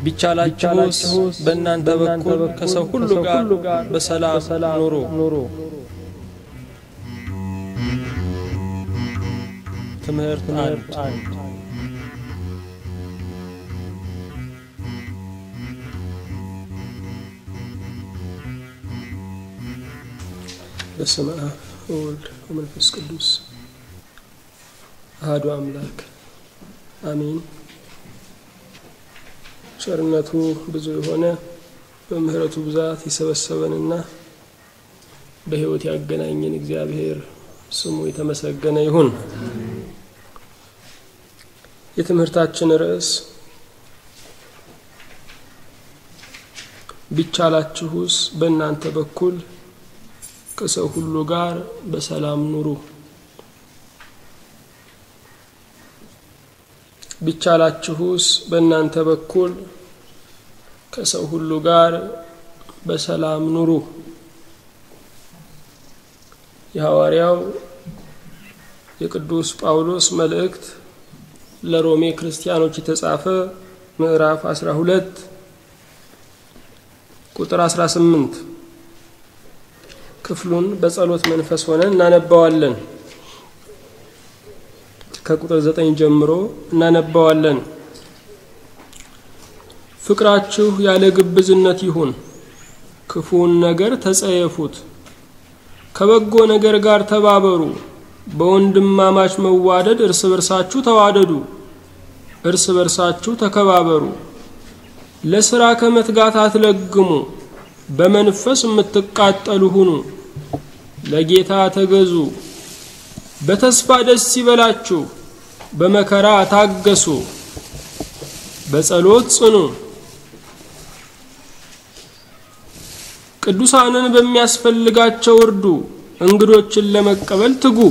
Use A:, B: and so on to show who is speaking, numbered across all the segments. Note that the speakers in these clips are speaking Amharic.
A: ቢቻላችሁስ በእናንተ በኩል ከሰው ሁሉ ጋር በሰላም ኑሩ። ትምህርት አንድ
B: በስመ አብ ወወልድ ወመንፈስ ቅዱስ አሐዱ አምላክ አሜን። ቸርነቱ ብዙ የሆነ በምሕረቱ ብዛት የሰበሰበንና በሕይወት ያገናኘን እግዚአብሔር ስሙ የተመሰገነ ይሁን። የትምህርታችን ርዕስ ቢቻላችሁስ በእናንተ በኩል ከሰው ሁሉ ጋር በሰላም ኑሩ። ቢቻላችሁስ በእናንተ በኩል ከሰው ሁሉ ጋር በሰላም ኑሩ። የሐዋርያው የቅዱስ ጳውሎስ መልእክት ለሮሜ ክርስቲያኖች የተጻፈ ምዕራፍ 12 ቁጥር 18 ክፍሉን በጸሎት መንፈስ ሆነን እናነባዋለን። ከቁጥር ዘጠኝ ጀምሮ እናነባዋለን። ፍቅራችሁ ያለ ግብዝነት ይሁን፣ ክፉውን ነገር ተጸየፉት፣ ከበጎ ነገር ጋር ተባበሩ፣ በወንድማማች መዋደድ እርስ በርሳችሁ ተዋደዱ፣ እርስ በርሳችሁ ተከባበሩ፣ ለሥራ ከመትጋት አትለግሙ፣ በመንፈስ የምትቃጠሉ ሁኑ፣ ለጌታ ተገዙ፣ በተስፋ ደስ ይበላችሁ፣ በመከራ ታገሱ፣ በጸሎት ጽኑ፣ ቅዱሳንን በሚያስፈልጋቸው እርዱ፣ እንግዶችን ለመቀበል ትጉ፣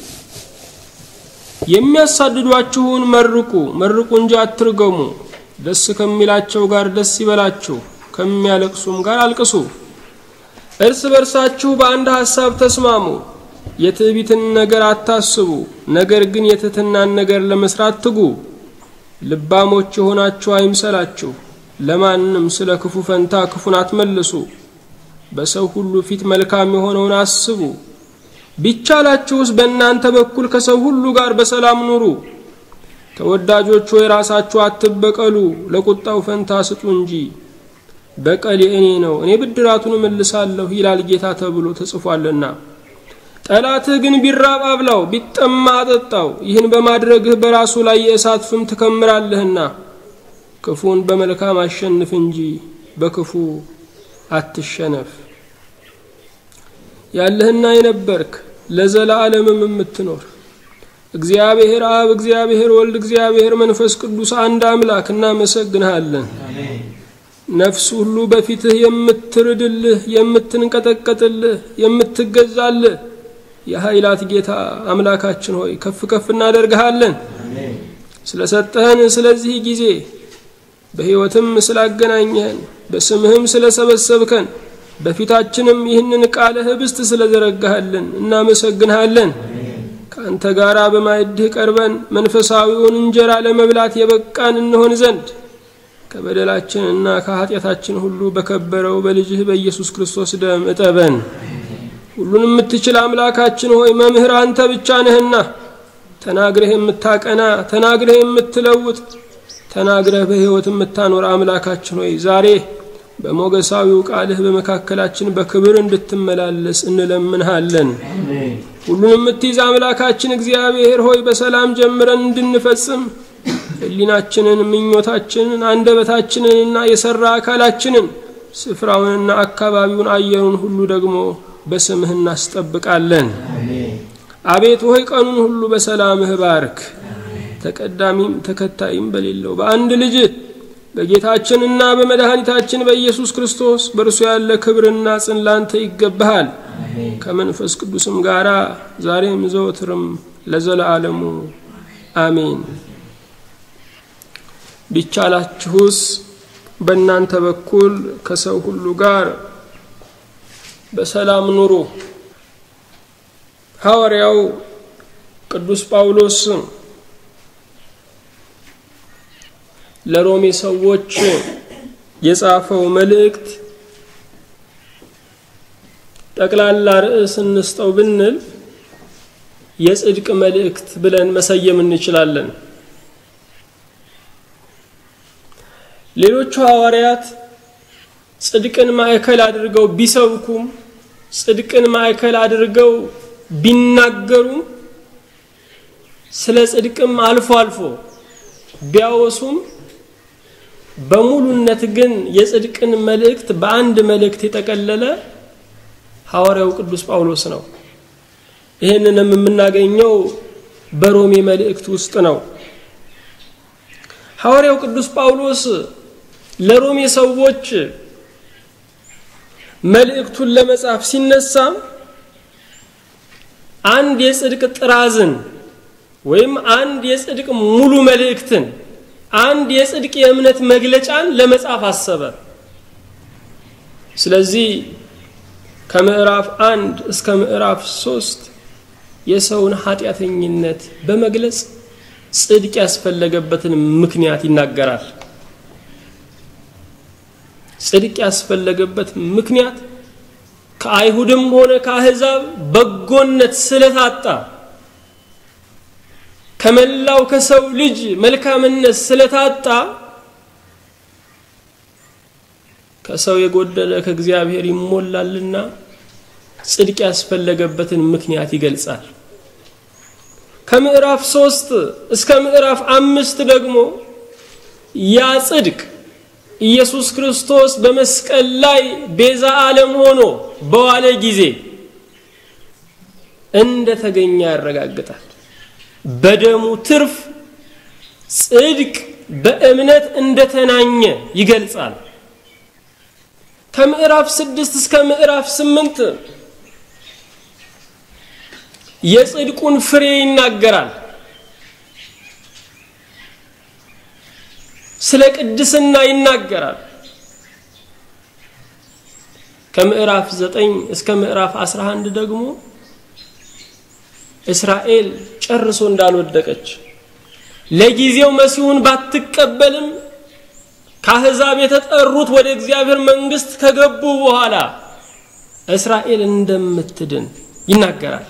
B: የሚያሳድዷችሁን መርቁ፣ መርቁ እንጂ አትርገሙ። ደስ ከሚላቸው ጋር ደስ ይበላችሁ፣ ከሚያለቅሱም ጋር አልቅሱ። እርስ በርሳችሁ በአንድ ሐሳብ ተስማሙ። የትዕቢትን ነገር አታስቡ፣ ነገር ግን የትሕትናን ነገር ለመስራት ትጉ። ልባሞች የሆናችሁ አይምሰላችሁ፣ ለማንም ስለ ክፉ ፈንታ ክፉን አትመልሱ። በሰው ሁሉ ፊት መልካም የሆነውን አስቡ። ቢቻላችሁስ በእናንተ በኩል ከሰው ሁሉ ጋር በሰላም ኑሩ። ተወዳጆች ሆይ ራሳችሁ አትበቀሉ፣ ለቁጣው ፈንታ ስጡ እንጂ በቀል የእኔ ነው፣ እኔ ብድራቱን እመልሳለሁ ይላል ጌታ ተብሎ ተጽፏልና። ጠላትህ ግን ቢራብ አብላው፣ ቢጠማ አጠጣው። ይህን በማድረግህ በራሱ ላይ የእሳት ፍም ትከምራለህና። ክፉን በመልካም አሸንፍ እንጂ በክፉ አትሸነፍ። ያለህና የነበርክ ለዘላለምም የምትኖር እግዚአብሔር አብ፣ እግዚአብሔር ወልድ፣ እግዚአብሔር መንፈስ ቅዱስ አንድ አምላክ እናመሰግንሃለን። ነፍስ ሁሉ በፊትህ የምትርድልህ፣ የምትንቀጠቀጥልህ፣ የምትገዛልህ የኃይላት ጌታ አምላካችን ሆይ ከፍ ከፍ እናደርግሃለን። ስለሰጠህን ስለዚህ ጊዜ በሕይወትም ስላገናኘህን በስምህም ስለሰበሰብከን በፊታችንም ይህንን ቃለ ኅብስት ስለዘረጋህልን እናመሰግንሃለን። ከአንተ ጋር በማዕድህ ቀርበን መንፈሳዊውን እንጀራ ለመብላት የበቃን እንሆን ዘንድ ከበደላችንና ከኃጢአታችን ሁሉ በከበረው በልጅህ በኢየሱስ ክርስቶስ ደም እጠበን። ሁሉን የምትችል አምላካችን ሆይ መምህር አንተ ብቻ ነህና ተናግረህ የምታቀና ተናግረህ የምትለውጥ ተናግረህ በሕይወት የምታኖር አምላካችን ሆይ ዛሬ በሞገሳዊው ቃልህ በመካከላችን በክብር እንድትመላለስ እንለምንሃለን። ሁሉን የምትይዝ አምላካችን እግዚአብሔር ሆይ በሰላም ጀምረን እንድንፈጽም ሕሊናችንን፣ ምኞታችንን፣ አንደበታችንንና የሰራ አካላችንን ስፍራውንና አካባቢውን አየሩን ሁሉ ደግሞ በስምህ እናስጠብቃለን። አቤት ሆይ ቀኑን ሁሉ በሰላምህ ባርክ። ተቀዳሚም ተከታይም በሌለው በአንድ ልጅ በጌታችንና በመድኃኒታችን በኢየሱስ ክርስቶስ በእርሱ ያለ ክብርና ጽን ላንተ ይገባሃል። ከመንፈስ ቅዱስም ጋራ ዛሬም ዘወትርም ለዘለዓለሙ አሜን። ቢቻላችሁስ በእናንተ በኩል ከሰው ሁሉ ጋር በሰላም ኑሩ። ሐዋርያው ቅዱስ ጳውሎስ ለሮሜ ሰዎች የጻፈው መልእክት ጠቅላላ ርዕስ እንስጠው ብንል የጽድቅ መልእክት ብለን መሰየም እንችላለን። ሌሎቹ ሐዋርያት ጽድቅን ማዕከል አድርገው ቢሰብኩም ጽድቅን ማዕከል አድርገው ቢናገሩም ስለ ጽድቅም አልፎ አልፎ ቢያወሱም በሙሉነት ግን የጽድቅን መልእክት በአንድ መልእክት የጠቀለለ ሐዋርያው ቅዱስ ጳውሎስ ነው። ይህንንም የምናገኘው በሮሜ መልእክት ውስጥ ነው። ሐዋርያው ቅዱስ ጳውሎስ ለሮሜ ሰዎች መልእክቱን ለመጻፍ ሲነሳ አንድ የጽድቅ ጥራዝን ወይም አንድ የጽድቅ ሙሉ መልእክትን አንድ የጽድቅ የእምነት መግለጫን ለመጻፍ አሰበ። ስለዚህ ከምዕራፍ አንድ እስከ ምዕራፍ ሶስት የሰውን ኃጢአተኝነት በመግለጽ ጽድቅ ያስፈለገበትን ምክንያት ይናገራል። ጽድቅ ያስፈለገበት ምክንያት ከአይሁድም ሆነ ከአሕዛብ በጎነት ስለታጣ ከመላው ከሰው ልጅ መልካምነት ስለታጣ ከሰው የጎደለ ከእግዚአብሔር ይሞላልና ጽድቅ ያስፈለገበትን ምክንያት ይገልጻል። ከምዕራፍ ሶስት እስከ ምዕራፍ አምስት ደግሞ ያ ጽድቅ ኢየሱስ ክርስቶስ በመስቀል ላይ ቤዛ ዓለም ሆኖ በዋለ ጊዜ እንደተገኘ ያረጋግጣል። በደሙ ትርፍ ጽድቅ በእምነት እንደተናኘ ይገልጻል። ከምዕራፍ ስድስት እስከ ምዕራፍ ስምንት የጽድቁን ፍሬ ይናገራል። ስለ ቅድስና ይናገራል። ከምዕራፍ ዘጠኝ እስከ ምዕራፍ አስራ አንድ ደግሞ እስራኤል ጨርሶ እንዳልወደቀች ለጊዜው መሲሁን ባትቀበልም ከአሕዛብ የተጠሩት ወደ እግዚአብሔር መንግስት ከገቡ በኋላ እስራኤል እንደምትድን ይናገራል።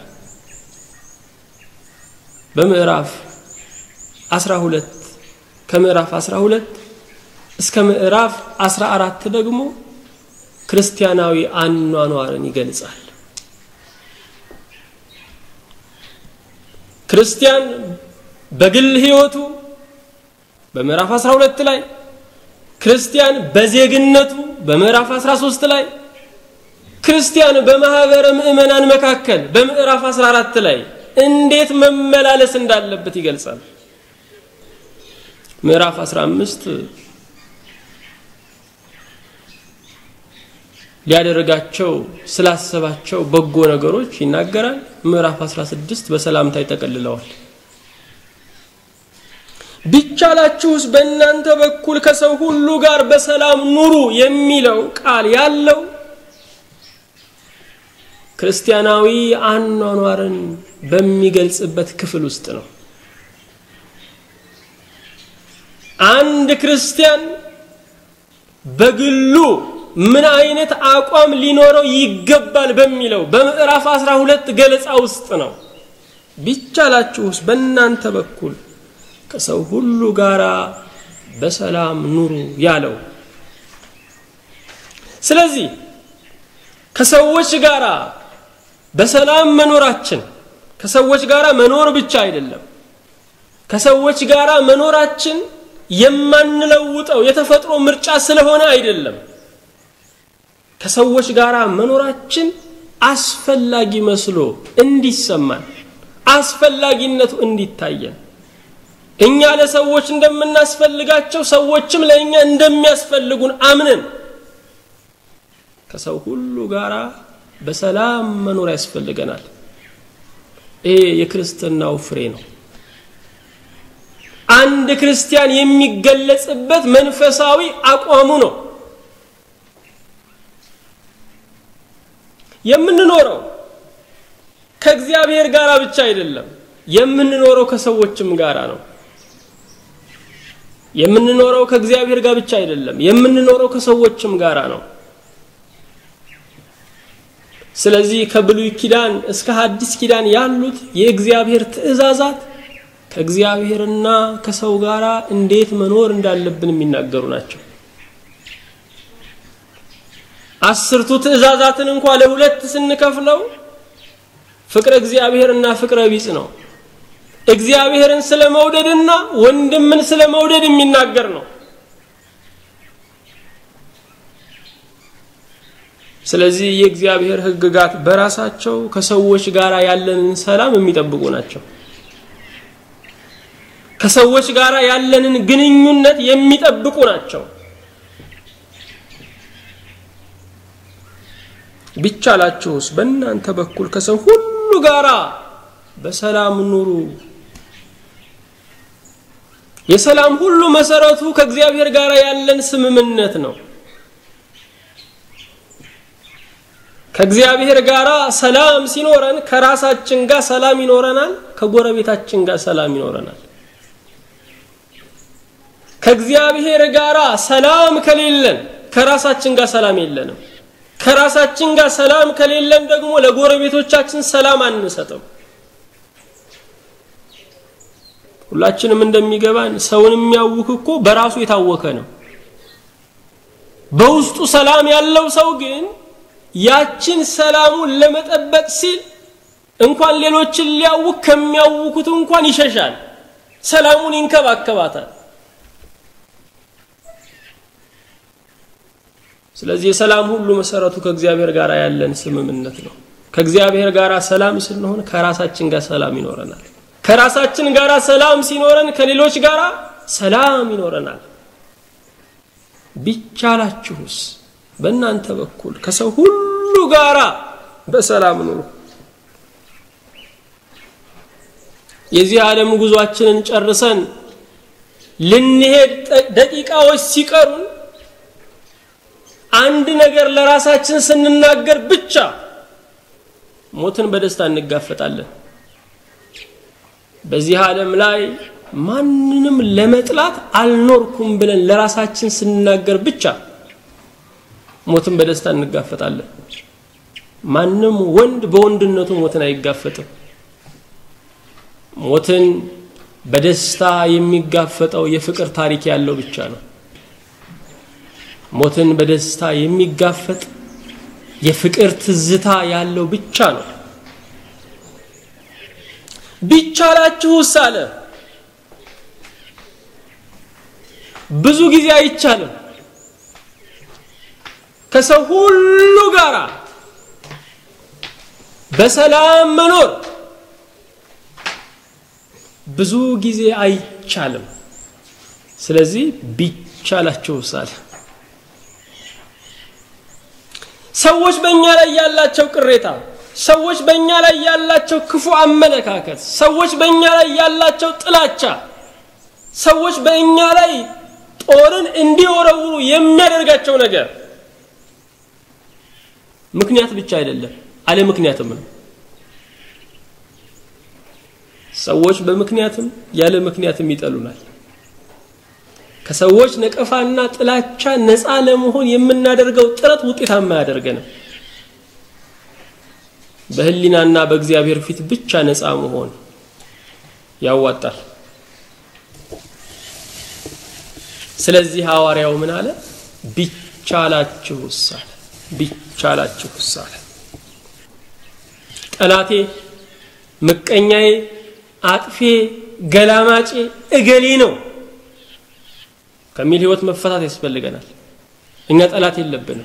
B: በምዕራፍ 12 ከምዕራፍ 12 እስከ ምዕራፍ 14 ደግሞ ክርስቲያናዊ አኗኗርን ይገልጻል። ክርስቲያን በግል ሕይወቱ በምዕራፍ 12 ላይ ክርስቲያን በዜግነቱ በምዕራፍ 13 ላይ ክርስቲያን በማህበረ ምዕመናን መካከል በምዕራፍ 14 ላይ እንዴት መመላለስ እንዳለበት ይገልጻል። ምዕራፍ 15 ሊያደርጋቸው ስላሰባቸው በጎ ነገሮች ይናገራል። ምዕራፍ 16 በሰላምታ ይጠቀልለዋል። ቢቻላችሁስ በእናንተ በኩል ከሰው ሁሉ ጋር በሰላም ኑሩ የሚለው ቃል ያለው ክርስቲያናዊ አኗኗርን በሚገልጽበት ክፍል ውስጥ ነው። አንድ ክርስቲያን በግሉ ምን አይነት አቋም ሊኖረው ይገባል በሚለው በምዕራፍ 12 ገለጻ ውስጥ ነው። ቢቻላችሁስ በእናንተ በኩል ከሰው ሁሉ ጋር በሰላም ኑሩ ያለው። ስለዚህ ከሰዎች ጋር በሰላም መኖራችን ከሰዎች ጋር መኖር ብቻ አይደለም። ከሰዎች ጋር መኖራችን የማንለውጠው የተፈጥሮ ምርጫ ስለሆነ አይደለም። ከሰዎች ጋር መኖራችን አስፈላጊ መስሎ እንዲሰማን አስፈላጊነቱ እንዲታየን እኛ ለሰዎች እንደምናስፈልጋቸው ሰዎችም ለእኛ እንደሚያስፈልጉን አምነን ከሰው ሁሉ ጋር በሰላም መኖር ያስፈልገናል። ይሄ የክርስትናው ፍሬ ነው። አንድ ክርስቲያን የሚገለጽበት መንፈሳዊ አቋሙ ነው። የምንኖረው ከእግዚአብሔር ጋር ብቻ አይደለም፣ የምንኖረው ከሰዎችም ጋር ነው። የምንኖረው ከእግዚአብሔር ጋር ብቻ አይደለም የምንኖረው ከሰዎችም ጋራ ነው ስለዚህ ከብሉይ ኪዳን እስከ ሐዲስ ኪዳን ያሉት የእግዚአብሔር ትእዛዛት ከእግዚአብሔርና ከሰው ጋር እንዴት መኖር እንዳለብን የሚናገሩ ናቸው አስርቱ ትእዛዛትን እንኳ ለሁለት ስንከፍለው ፍቅረ እግዚአብሔርና ፍቅረ ቢጽ ነው እግዚአብሔርን ስለ መውደድና ወንድምን ስለ መውደድ የሚናገር ነው ስለዚህ የእግዚአብሔር ህግጋት በራሳቸው ከሰዎች ጋር ያለንን ሰላም የሚጠብቁ ናቸው ከሰዎች ጋር ያለንን ግንኙነት የሚጠብቁ ናቸው ቢቻላችሁስ በእናንተ በኩል ከሰው ሁሉ ጋራ በሰላም ኑሩ የሰላም ሁሉ መሰረቱ ከእግዚአብሔር ጋር ያለን ስምምነት ነው ከእግዚአብሔር ጋር ሰላም ሲኖረን ከራሳችን ጋር ሰላም ይኖረናል ከጎረቤታችን ጋር ሰላም ይኖረናል ከእግዚአብሔር ጋር ሰላም ከሌለን ከራሳችን ጋር ሰላም የለንም ከራሳችን ጋር ሰላም ከሌለን ደግሞ ለጎረቤቶቻችን ሰላም አንሰጥም ሁላችንም እንደሚገባን ሰውን የሚያውክ እኮ በራሱ የታወከ ነው በውስጡ ሰላም ያለው ሰው ግን ያችን ሰላሙን ለመጠበቅ ሲል እንኳን ሌሎችን ሊያውክ ከሚያውኩት እንኳን ይሸሻል ሰላሙን ይንከባከባታል ስለዚህ የሰላም ሁሉ መሰረቱ ከእግዚአብሔር ጋር ያለን ስምምነት ነው ከእግዚአብሔር ጋር ሰላም ስንሆን ከራሳችን ጋር ሰላም ይኖረናል ከራሳችን ጋር ሰላም ሲኖረን ከሌሎች ጋር ሰላም ይኖረናል ቢቻላችሁስ በእናንተ በኩል ከሰው ሁሉ ጋራ በሰላም ኑሩ የዚህ ዓለም ጉዟችንን ጨርሰን ልንሄድ ደቂቃዎች ሲቀሩን አንድ ነገር ለራሳችን ስንናገር ብቻ ሞትን በደስታ እንጋፈጣለን በዚህ ዓለም ላይ ማንንም ለመጥላት አልኖርኩም ብለን ለራሳችን ስንናገር ብቻ ሞትን በደስታ እንጋፈጣለን ማንም ወንድ በወንድነቱ ሞትን አይጋፈጥም ሞትን በደስታ የሚጋፈጠው የፍቅር ታሪክ ያለው ብቻ ነው ሞትን በደስታ የሚጋፈጥ የፍቅር ትዝታ ያለው ብቻ ነው ቢቻላችሁስ አለ ብዙ ጊዜ አይቻልም ከሰው ሁሉ ጋር በሰላም መኖር ብዙ ጊዜ አይቻልም ስለዚህ ቢቻላችሁስ አለ ሰዎች በእኛ ላይ ያላቸው ቅሬታ ሰዎች በእኛ ላይ ያላቸው ክፉ አመለካከት ሰዎች በእኛ ላይ ያላቸው ጥላቻ ሰዎች በእኛ ላይ ጦርን እንዲወረውሩ የሚያደርጋቸው ነገር ምክንያት ብቻ አይደለም አለ ምክንያትም ነው ሰዎች በምክንያትም ያለ ምክንያትም ይጠሉናል ከሰዎች ነቀፋና ጥላቻ ነፃ ለመሆን የምናደርገው ጥረት ውጤታማ ያደርገንም በህሊናና በእግዚአብሔር ፊት ብቻ ነፃ መሆን ያዋጣል ስለዚህ ሐዋርያው ምን አለ ቢቻላችሁስ አለ ቢቻላችሁስ አለ ጠላቴ ምቀኛዬ አጥፌ ገላማጬ እገሌ ነው ከሚል ህይወት መፈታት ያስፈልገናል እኛ ጠላት የለብንም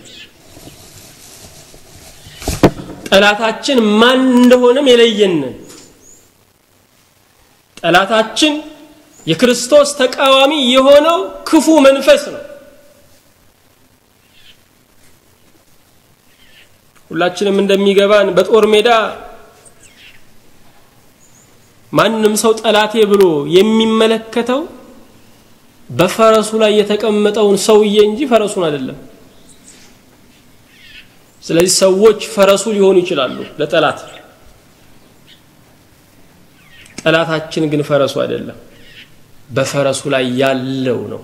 B: ጠላታችን ማን እንደሆነም የለየንን ጠላታችን የክርስቶስ ተቃዋሚ የሆነው ክፉ መንፈስ ነው ሁላችንም እንደሚገባን በጦር ሜዳ ማንም ሰው ጠላቴ ብሎ የሚመለከተው በፈረሱ ላይ የተቀመጠውን ሰውዬ እንጂ ፈረሱን አይደለም ስለዚህ ሰዎች ፈረሱ ሊሆኑ ይችላሉ ለጠላት ጠላታችን ግን ፈረሱ አይደለም በፈረሱ ላይ ያለው ነው።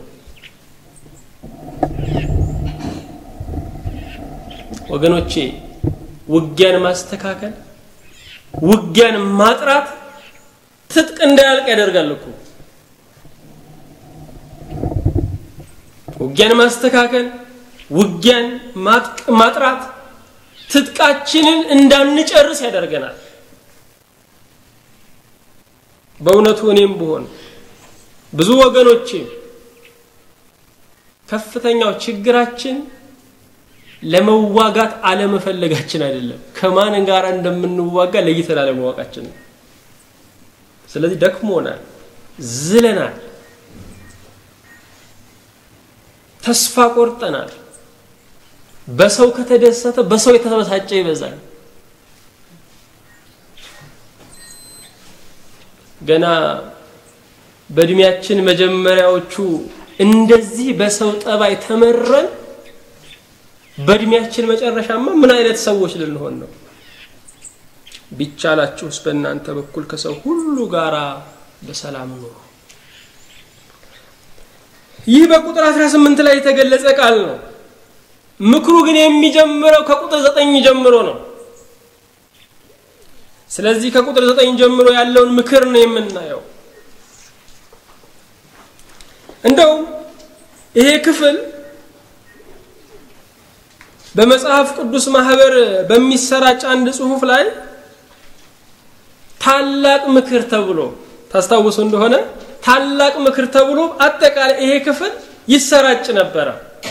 B: ወገኖቼ ውጊያን ማስተካከል፣ ውጊያን ማጥራት ትጥቅ እንዳያልቅ ያደርጋል እኮ። ውጊያን ማስተካከል፣ ውጊያን ማጥራት ትጥቃችንን እንዳንጨርስ ያደርገናል። በእውነቱ እኔም ብሆን ብዙ ወገኖቼ ከፍተኛው ችግራችን ለመዋጋት አለመፈለጋችን አይደለም፣ ከማን ጋር እንደምንዋጋ ለይተን አለማወቃችን ነው። ስለዚህ ደክሞናል፣ ዝለናል፣ ተስፋ ቆርጠናል። በሰው ከተደሰተ በሰው የተበሳጨ ይበዛል። ገና በእድሜያችን መጀመሪያዎቹ እንደዚህ በሰው ጠባይ ተመረን በእድሜያችን መጨረሻማ ምን አይነት ሰዎች ልንሆን ነው? ቢቻላችሁስ በእናንተ በኩል ከሰው ሁሉ ጋር በሰላም ኑሩ። ይህ በቁጥር 18 ላይ የተገለጸ ቃል ነው። ምክሩ ግን የሚጀምረው ከቁጥር ዘጠኝ ጀምሮ ነው። ስለዚህ ከቁጥር ዘጠኝ ጀምሮ ያለውን ምክር ነው የምናየው። እንደውም ይሄ ክፍል በመጽሐፍ ቅዱስ ማህበር በሚሰራጭ አንድ ጽሑፍ ላይ ታላቅ ምክር ተብሎ ታስታውሱ እንደሆነ ታላቅ ምክር ተብሎ አጠቃላይ ይሄ ክፍል ይሰራጭ ነበረ።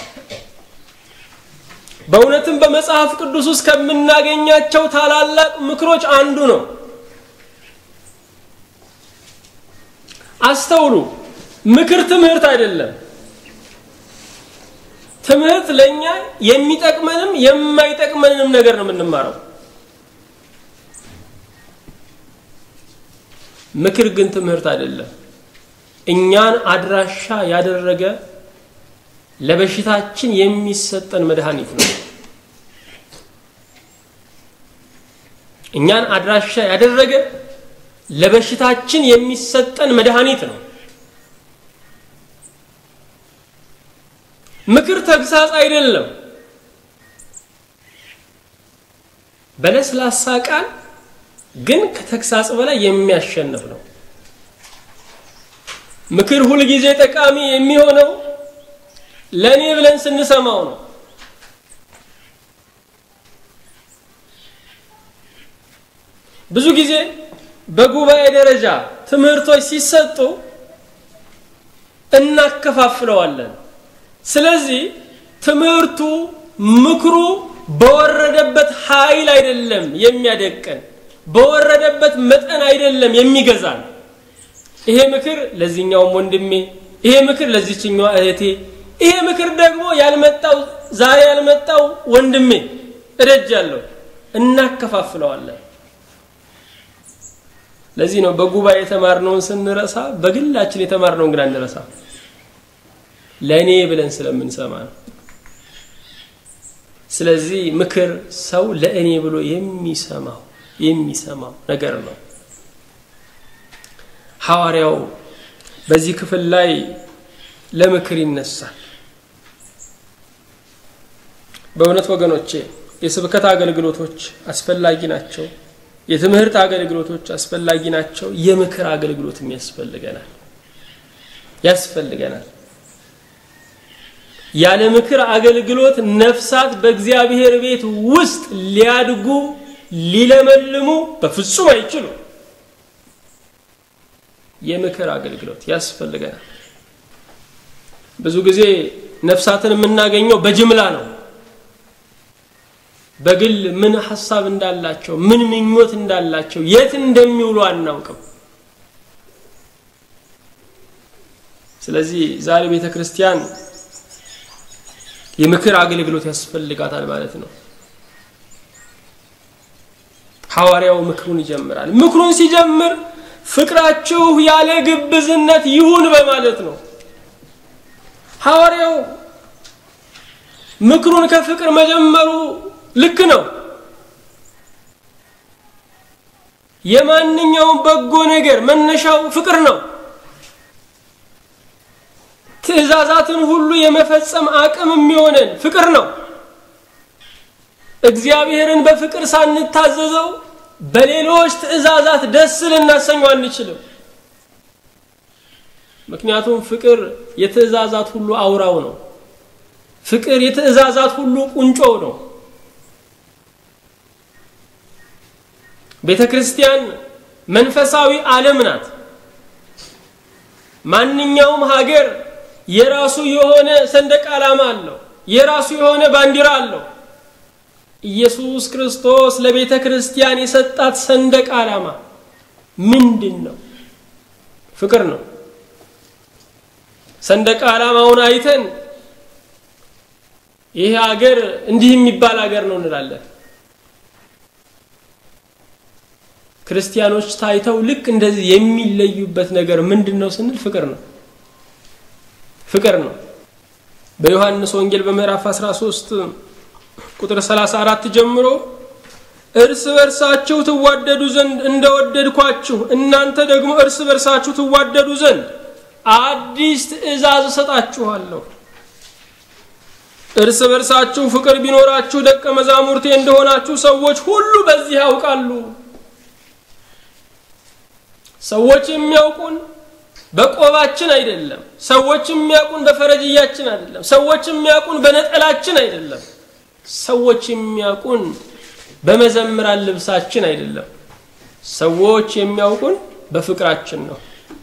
B: በእውነትም በመጽሐፍ ቅዱስ ውስጥ ከምናገኛቸው ታላላቅ ምክሮች አንዱ ነው። አስተውሉ፣ ምክር ትምህርት አይደለም። ትምህርት ለእኛ የሚጠቅመንም የማይጠቅመንም ነገር ነው የምንማረው። ምክር ግን ትምህርት አይደለም። እኛን አድራሻ ያደረገ ለበሽታችን የሚሰጠን መድኃኒት ነው። እኛን አድራሻ ያደረገ ለበሽታችን የሚሰጠን መድኃኒት ነው። ምክር ተግሳጽ አይደለም። በለስላሳ ቃል ግን ከተግሳጽ በላይ የሚያሸንፍ ነው። ምክር ሁልጊዜ ጠቃሚ የሚሆነው ለእኔ ብለን ስንሰማው ነው። ብዙ ጊዜ በጉባኤ ደረጃ ትምህርቶች ሲሰጡ እናከፋፍለዋለን። ስለዚህ ትምህርቱ ምክሩ በወረደበት ኃይል አይደለም የሚያደቀን፣ በወረደበት መጠን አይደለም የሚገዛን። ይሄ ምክር ለዚህኛውም ወንድሜ፣ ይሄ ምክር ለዚችኛዋ እህቴ፣ ይሄ ምክር ደግሞ ያልመጣው ዛሬ ያልመጣው ወንድሜ እደጅ ያለው እናከፋፍለዋለን። ለዚህ ነው በጉባኤ የተማርነውን ስንረሳ በግላችን የተማርነውን ግን አንረሳ። ለእኔ ብለን ስለምንሰማ ነው። ስለዚህ ምክር ሰው ለእኔ ብሎ የሚሰማው የሚሰማው ነገር ነው። ሐዋርያው በዚህ ክፍል ላይ ለምክር ይነሳል። በእውነት ወገኖቼ የስብከት አገልግሎቶች አስፈላጊ ናቸው። የትምህርት አገልግሎቶች አስፈላጊ ናቸው። የምክር አገልግሎትም ያስፈልገናል ያስፈልገናል። ያለ ምክር አገልግሎት ነፍሳት በእግዚአብሔር ቤት ውስጥ ሊያድጉ ሊለመልሙ በፍጹም አይችሉም። የምክር አገልግሎት ያስፈልገናል። ብዙ ጊዜ ነፍሳትን የምናገኘው በጅምላ ነው። በግል ምን ሀሳብ እንዳላቸው ምን ምኞት እንዳላቸው የት እንደሚውሉ አናውቅም። ስለዚህ ዛሬ ቤተ ክርስቲያን የምክር አገልግሎት ያስፈልጋታል ማለት ነው። ሐዋርያው ምክሩን ይጀምራል። ምክሩን ሲጀምር ፍቅራችሁ ያለ ግብዝነት ይሁን በማለት ነው። ሐዋርያው ምክሩን ከፍቅር መጀመሩ ልክ ነው። የማንኛውም በጎ ነገር መነሻው ፍቅር ነው። ትእዛዛትን ሁሉ የመፈጸም አቅም የሚሆነን ፍቅር ነው። እግዚአብሔርን በፍቅር ሳንታዘዘው በሌሎች ትእዛዛት ደስ ልናሰኘው አንችልም። ምክንያቱም ፍቅር የትእዛዛት ሁሉ አውራው ነው። ፍቅር የትእዛዛት ሁሉ ቁንጮው ነው። ቤተ ክርስቲያን መንፈሳዊ ዓለም ናት። ማንኛውም ሀገር የራሱ የሆነ ሰንደቅ ዓላማ አለው፣ የራሱ የሆነ ባንዲራ አለው። ኢየሱስ ክርስቶስ ለቤተ ክርስቲያን የሰጣት ሰንደቅ ዓላማ ምንድን ነው? ፍቅር ነው። ሰንደቅ ዓላማውን አይተን ይህ ሀገር እንዲህ የሚባል ሀገር ነው እንላለን። ክርስቲያኖች ታይተው ልክ እንደዚህ የሚለዩበት ነገር ምንድን ነው ስንል ፍቅር ነው። ፍቅር ነው። በዮሐንስ ወንጌል በምዕራፍ 13 ቁጥር 34 ጀምሮ እርስ በርሳችሁ ትዋደዱ ዘንድ እንደወደድኳችሁ እናንተ ደግሞ እርስ በርሳችሁ ትዋደዱ ዘንድ አዲስ ትእዛዝ እሰጣችኋለሁ። እርስ በርሳችሁ ፍቅር ቢኖራችሁ ደቀ መዛሙርቴ እንደሆናችሁ ሰዎች ሁሉ በዚህ ያውቃሉ። ሰዎች የሚያውቁን በቆባችን አይደለም። ሰዎች የሚያውቁን በፈረጅያችን አይደለም። ሰዎች የሚያውቁን በነጠላችን አይደለም። ሰዎች የሚያውቁን በመዘምራን ልብሳችን አይደለም። ሰዎች የሚያውቁን በፍቅራችን ነው።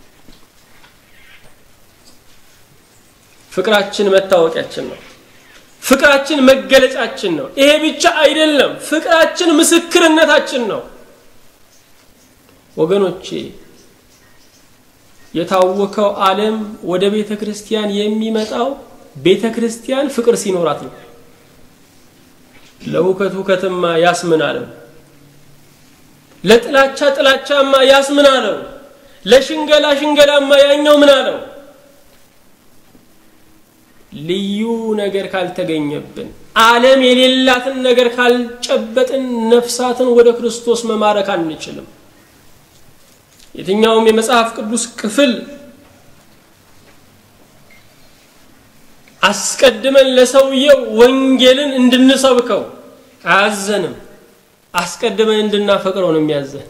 B: ፍቅራችን መታወቂያችን ነው። ፍቅራችን መገለጫችን ነው። ይሄ ብቻ አይደለም፣ ፍቅራችን ምስክርነታችን ነው። ወገኖቼ የታወከው ዓለም ወደ ቤተ ክርስቲያን የሚመጣው ቤተ ክርስቲያን ፍቅር ሲኖራት ነው። ለሁከት ሁከትማ ያስምናለው፣ ለጥላቻ ጥላቻማ ያስምናለው፣ ለሽንገላ ሽንገላማ ያኛው ምን አለው? ልዩ ነገር ካልተገኘብን ዓለም የሌላትን ነገር ካልጨበጥን ነፍሳትን ወደ ክርስቶስ መማረክ አንችልም። የትኛውም የመጽሐፍ ቅዱስ ክፍል አስቀድመን ለሰውየው ወንጌልን እንድንሰብከው አያዘንም። አስቀድመን እንድናፈቅረው ነው የሚያዘን።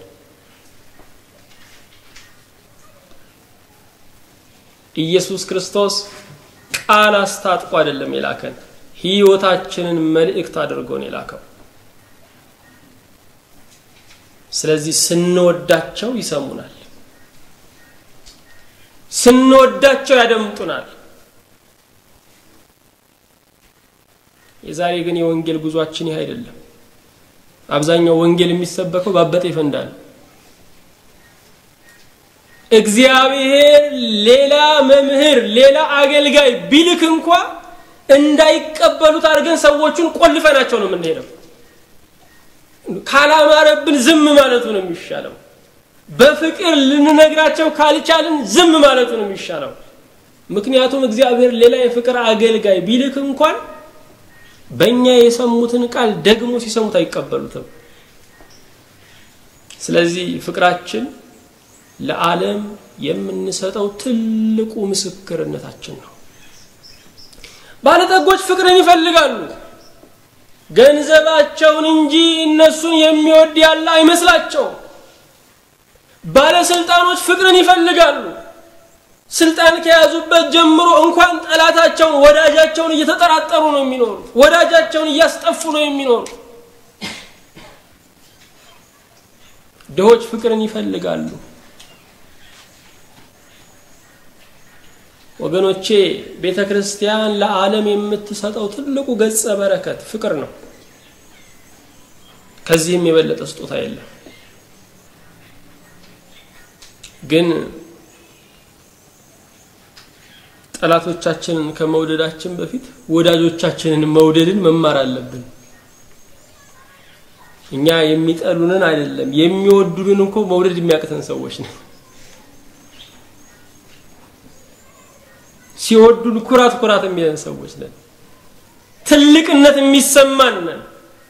B: ኢየሱስ ክርስቶስ ቃል አስታጥቆ አይደለም የላከን፣ ሕይወታችንን መልእክት አድርጎ ነው የላከው። ስለዚህ ስንወዳቸው ይሰሙናል፣ ስንወዳቸው ያደምጡናል። የዛሬ ግን የወንጌል ጉዟችን ይህ አይደለም። አብዛኛው ወንጌል የሚሰበከው ባበጠ ይፈንዳ ነው። እግዚአብሔር ሌላ መምህር ሌላ አገልጋይ ቢልክ እንኳ እንዳይቀበሉት አድርገን ሰዎቹን ቆልፈናቸው ነው የምንሄደው። ካላማረብን ዝም ማለቱ ነው የሚሻለው። በፍቅር ልንነግራቸው ካልቻልን ዝም ማለቱ ነው የሚሻለው። ምክንያቱም እግዚአብሔር ሌላ የፍቅር አገልጋይ ቢልክ እንኳን በእኛ የሰሙትን ቃል ደግሞ ሲሰሙት አይቀበሉትም። ስለዚህ ፍቅራችን ለዓለም የምንሰጠው ትልቁ ምስክርነታችን ነው። ባለጠጎች ፍቅርን ይፈልጋሉ። ገንዘባቸውን እንጂ እነሱን የሚወድ ያለ አይመስላቸውም። ባለስልጣኖች ፍቅርን ይፈልጋሉ። ስልጣን ከያዙበት ጀምሮ እንኳን ጠላታቸውን ወዳጃቸውን እየተጠራጠሩ ነው የሚኖሩት። ወዳጃቸውን እያስጠፉ ነው የሚኖሩት። ድሆች ፍቅርን ይፈልጋሉ። ወገኖቼ ቤተ ክርስቲያን ለዓለም የምትሰጠው ትልቁ ገጸ በረከት ፍቅር ነው። ከዚህም የበለጠ ስጦታ የለም። ግን ጠላቶቻችንን ከመውደዳችን በፊት ወዳጆቻችንን መውደድን መማር አለብን። እኛ የሚጠሉንን አይደለም የሚወዱንን እኮ መውደድ የሚያቅተን ሰዎች ነን። ሲወዱን ኩራት ኩራት የሚለን ሰዎች ነን። ትልቅነት የሚሰማን ነን።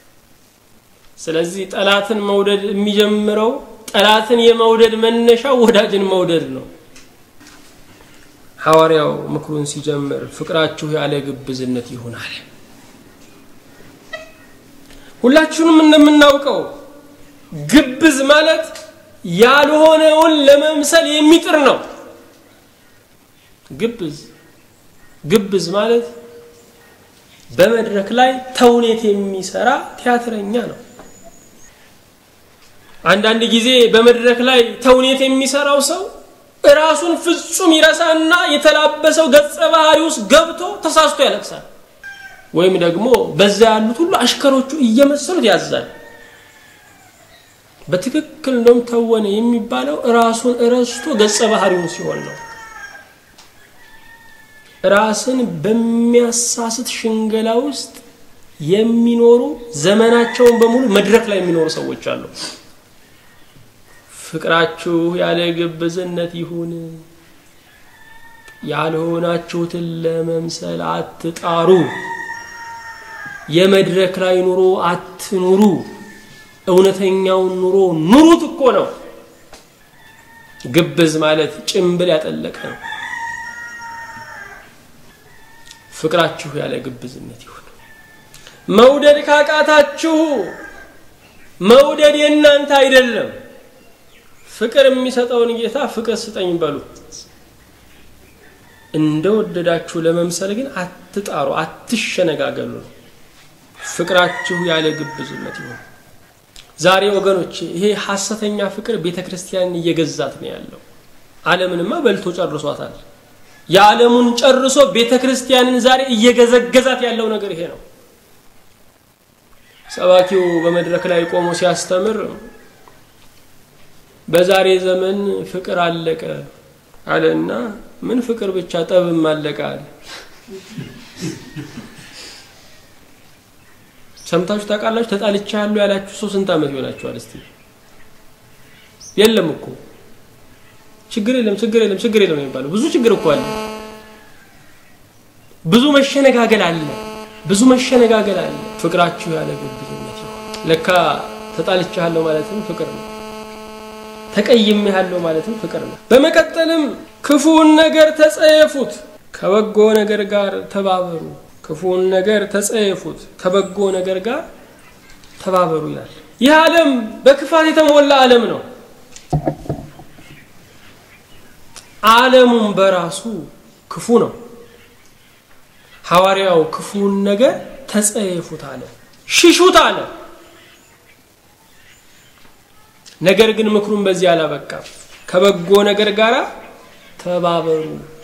B: ስለዚህ ጠላትን መውደድ የሚጀምረው ጠላትን የመውደድ መነሻው ወዳጅን መውደድ ነው። ሐዋርያው ምክሩን ሲጀምር ፍቅራችሁ ያለ ግብዝነት ይሁን አለ። ሁላችሁንም እንደምናውቀው ግብዝ ማለት ያልሆነውን ለመምሰል የሚጥር ነው። ግብዝ ግብዝ ማለት በመድረክ ላይ ተውኔት የሚሰራ ቲያትረኛ ነው። አንዳንድ ጊዜ በመድረክ ላይ ተውኔት የሚሰራው ሰው ራሱን ፍጹም ይረሳና የተላበሰው ገጸ ባህሪ ውስጥ ገብቶ ተሳስቶ ያለቅሳል። ወይም ደግሞ በዛ ያሉት ሁሉ አሽከሮቹ እየመሰሉት ያዛል። በትክክል እንደውም ተወነ የሚባለው ራሱን እረስቶ ገጸ ባህሪውን ሲሆን ነው። ራስን በሚያሳስት ሽንገላ ውስጥ የሚኖሩ ዘመናቸውን በሙሉ መድረክ ላይ የሚኖሩ ሰዎች አሉ። ፍቅራችሁ ያለ ግብዝነት ይሁን፣ ያልሆናችሁትን ለመምሰል አትጣሩ። የመድረክ ላይ ኑሮ አትኑሩ። እውነተኛውን ኑሮ ኑሩት እኮ ነው። ግብዝ ማለት ጭምብል ያጠለቀ ነው። ፍቅራችሁ ያለ ግብዝነት ይሁን። መውደድ ካቃታችሁ መውደድ የእናንተ አይደለም። ፍቅር የሚሰጠውን ጌታ ፍቅር ስጠኝ በሉ። እንደወደዳችሁ ለመምሰል ግን አትጣሩ፣ አትሸነጋገሉ ነው። ፍቅራችሁ ያለ ግብዝነት ይሁን። ዛሬ ወገኖች ይሄ ሐሰተኛ ፍቅር ቤተ ክርስቲያንን እየገዛት ነው ያለው። ዓለምንማ በልቶ ጨርሷታል። የዓለሙን ጨርሶ ቤተ ክርስቲያንን ዛሬ እየገዘገዛት ያለው ነገር ይሄ ነው። ሰባኪው በመድረክ ላይ ቆሞ ሲያስተምር በዛሬ ዘመን ፍቅር አለቀ አለና ምን ፍቅር ብቻ ጠብም አለቀ አለ። ሰምታችሁ ታውቃላችሁ? ተጣልቻ ያሉ ያላችሁ ሰው ስንት ዓመት ይሆናችኋል? እስቲ የለም እኮ ችግር የለም ችግር የለም ችግር የለም የሚባለው ብዙ ችግር እኮ አለ። ብዙ መሸነጋገል አለ። ብዙ መሸነጋገል አለ። ፍቅራችሁ ያለ ግብዝነት ይሁን። ለካ ተጣልቻለሁ ማለትም ፍቅር ነው። ተቀይሜሃለሁ ማለትም ፍቅር ነው። በመቀጠልም ክፉውን ነገር ተጸየፉት፣ ከበጎ ነገር ጋር ተባበሩ። ክፉውን ነገር ተጸየፉት፣ ከበጎ ነገር ጋር ተባበሩ ይላል። ይህ ዓለም በክፋት የተሞላ ዓለም ነው። ዓለሙም በራሱ ክፉ ነው። ሐዋርያው ክፉውን ነገር ተጸየፉት አለ፣ ሽሹት አለ። ነገር ግን ምክሩን በዚህ አላበቃም። ከበጎ ነገር ጋር ተባበሩ።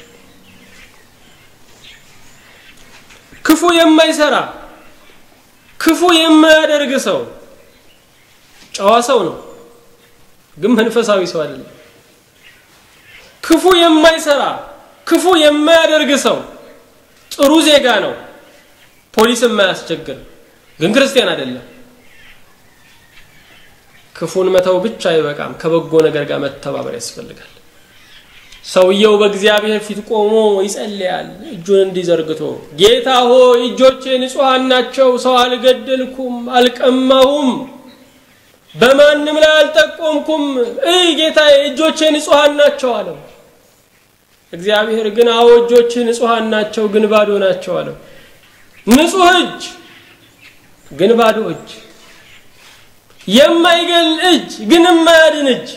B: ክፉ የማይሰራ ክፉ የማያደርግ ሰው ጨዋ ሰው ነው፣ ግን መንፈሳዊ ሰው አይደለም። ክፉ የማይሰራ ክፉ የማያደርግ ሰው ጥሩ ዜጋ ነው፣ ፖሊስ የማያስቸግር ግን ክርስቲያን አይደለም። ክፉን መተው ብቻ አይበቃም፣ ከበጎ ነገር ጋር መተባበር ያስፈልጋል። ሰውየው በእግዚአብሔር ፊት ቆሞ ይጸልያል፣ እጁን እንዲዘርግቶ ጌታ ሆይ እጆቼ ንጹሐን ናቸው፣ ሰው አልገደልኩም፣ አልቀማሁም፣ በማንም ላይ አልጠቆምኩም፣ እይ ጌታዬ እጆቼ ንጹሐን ናቸው አለው። እግዚአብሔር ግን አዎ እጆችህ ንጹሐን ናቸው፣ ግን ባዶ ናቸው አለው። ንጹሕ እጅ ግን ባዶ እጅ የማይገል እጅ ግን የማያድን እጅ፣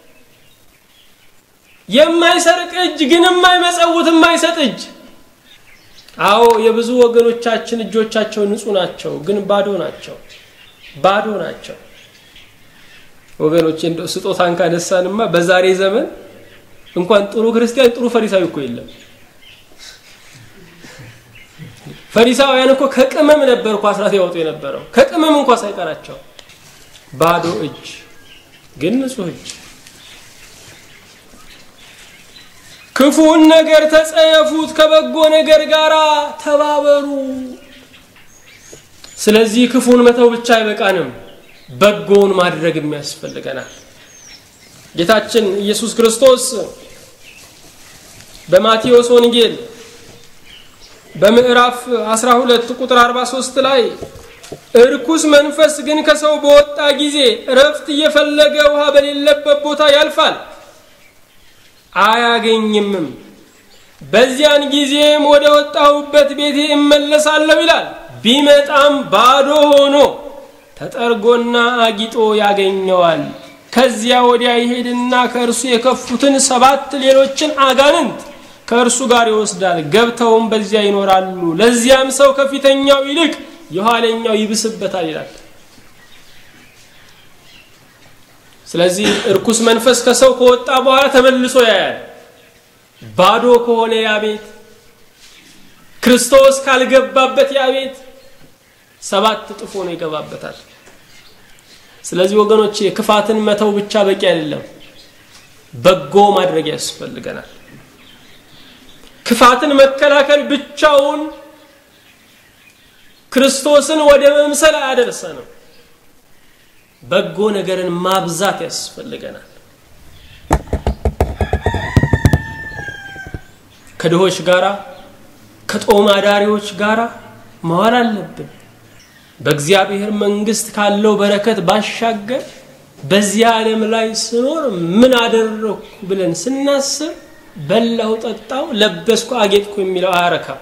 B: የማይሰርቅ እጅ ግን የማይመጸውት የማይሰጥ እጅ። አዎ የብዙ ወገኖቻችን እጆቻቸው ንጹህ ናቸው፣ ግን ባዶ ናቸው፣ ባዶ ናቸው። ወገኖች እንደው ስጦታን ካነሳንማ በዛሬ ዘመን እንኳን ጥሩ ክርስቲያን ጥሩ ፈሪሳዊ እኮ የለም። ፈሪሳውያን እኮ ከቅመም ነበር እኮ አስራት ያወጡ የነበረው ከቅመም እንኳ ሳይቀራቸው ባዶ እጅ ግን ንጹህ እጅ። ክፉን ነገር ተጸየፉት፣ ከበጎ ነገር ጋር ተባበሩ። ስለዚህ ክፉን መተው ብቻ አይበቃንም፣ በጎውን ማድረግም ያስፈልገናል። ጌታችን ኢየሱስ ክርስቶስ በማቴዎስ ወንጌል በምዕራፍ 12 ቁጥር 43 ላይ እርኩስ መንፈስ ግን ከሰው በወጣ ጊዜ እረፍት እየፈለገ ውሃ በሌለበት ቦታ ያልፋል፣ አያገኝምም። በዚያን ጊዜም ወደ ወጣሁበት ቤቴ እመለሳለሁ ይላል። ቢመጣም ባዶ ሆኖ ተጠርጎና አጊጦ ያገኘዋል። ከዚያ ወዲያ ይሄድና ከእርሱ የከፉትን ሰባት ሌሎችን አጋንንት ከእርሱ ጋር ይወስዳል። ገብተውም በዚያ ይኖራሉ። ለዚያም ሰው ከፊተኛው ይልቅ የኋለኛው ይብስበታል ይላል። ስለዚህ እርኩስ መንፈስ ከሰው ከወጣ በኋላ ተመልሶ ያያል። ባዶ ከሆነ ያ ቤት ክርስቶስ ካልገባበት ያ ቤት ሰባት እጥፍ ሆኖ ይገባበታል። ስለዚህ ወገኖች ክፋትን መተው ብቻ በቂ አይደለም፣ በጎ ማድረግ ያስፈልገናል። ክፋትን መከላከል ብቻውን ክርስቶስን ወደ መምሰል አያደርሰንም። በጎ ነገርን ማብዛት ያስፈልገናል። ከድሆች ጋራ ከጦም አዳሪዎች ጋራ መዋል አለብን። በእግዚአብሔር መንግስት ካለው በረከት ባሻገር በዚህ ዓለም ላይ ስኖር ምን አደረግኩ ብለን ስናስብ በላው፣ ጠጣው፣ ለበስኩ፣ አጌጥኩ የሚለው አያረካም።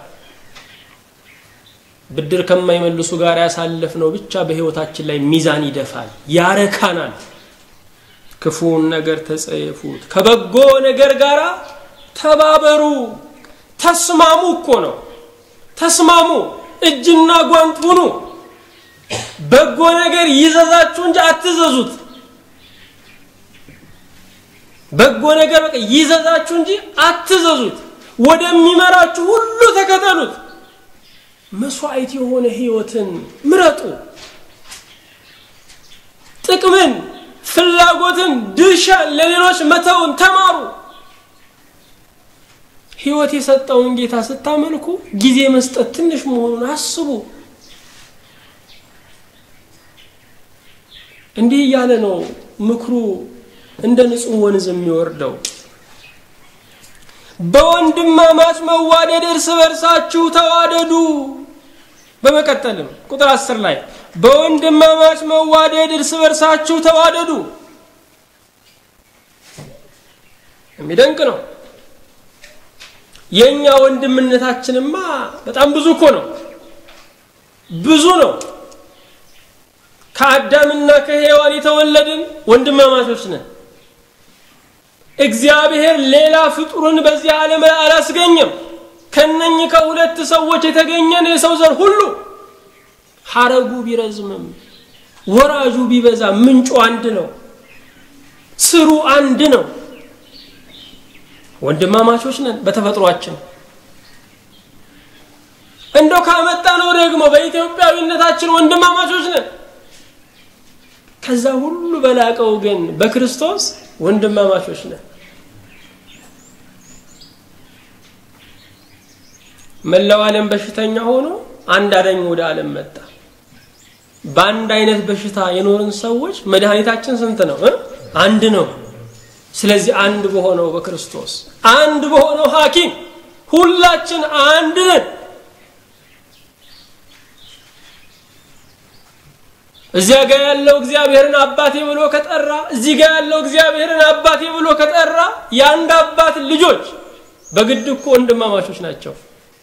B: ብድር ከማይመልሱ ጋር ያሳለፍነው ብቻ በህይወታችን ላይ ሚዛን ይደፋል፣ ያረካናል። ክፉውን ነገር ተጸየፉት፣ ከበጎ ነገር ጋር ተባበሩ። ተስማሙ እኮ ነው። ተስማሙ፣ እጅና ጓንት ሁኑ። በጎ ነገር ይዘዛችሁ እንጂ አትዘዙት። በጎ ነገር በቃ ይዘዛችሁ እንጂ አትዘዙት። ወደሚመራችሁ ሁሉ ተከተሉት። መስዋዕት የሆነ ህይወትን ምረጡ። ጥቅምን፣ ፍላጎትን፣ ድርሻን ለሌሎች መተውን ተማሩ። ህይወት የሰጠውን ጌታ ስታመልኩ ጊዜ መስጠት ትንሽ መሆኑን አስቡ። እንዲህ እያለ ነው ምክሩ እንደ ንጹህ ወንዝ የሚወርደው። በወንድማማች መዋደድ እርስ በርሳችሁ ተዋደዱ። በመቀጠልም ቁጥር አስር ላይ በወንድማማች መዋደድ እርስ በርሳችሁ ተዋደዱ። የሚደንቅ ነው። የእኛ ወንድምነታችንማ በጣም ብዙ እኮ ነው፣ ብዙ ነው። ከአዳምና ከሔዋን የተወለድን ወንድማማቾች ነን። እግዚአብሔር ሌላ ፍጡርን በዚህ ዓለም ላይ አላስገኘም። ከነኚህ ከሁለት ሰዎች የተገኘን የሰው ዘር ሁሉ ሐረጉ ቢረዝምም ወራጁ ቢበዛ ምንጩ አንድ ነው፣ ስሩ አንድ ነው። ወንድማማቾች ነን በተፈጥሯችን። እንደው ካመጣ ነው ደግሞ በኢትዮጵያዊነታችን ወንድማማቾች ነን። ከዛ ሁሉ በላቀው ግን በክርስቶስ ወንድማማቾች ነን። መላው ዓለም በሽተኛ ሆኖ አንድ አዳኝ ወደ ዓለም መጣ። በአንድ አይነት በሽታ የኖርን ሰዎች መድኃኒታችን ስንት ነው? አንድ ነው። ስለዚህ አንድ በሆነው በክርስቶስ አንድ በሆነው ሐኪም ሁላችን አንድ ነን። እዚያ ጋር ያለው እግዚአብሔርን አባቴ ብሎ ከጠራ እዚህ ጋር ያለው እግዚአብሔርን አባቴ ብሎ ከጠራ የአንድ አባት ልጆች በግድ እኮ ወንድማማቾች ናቸው።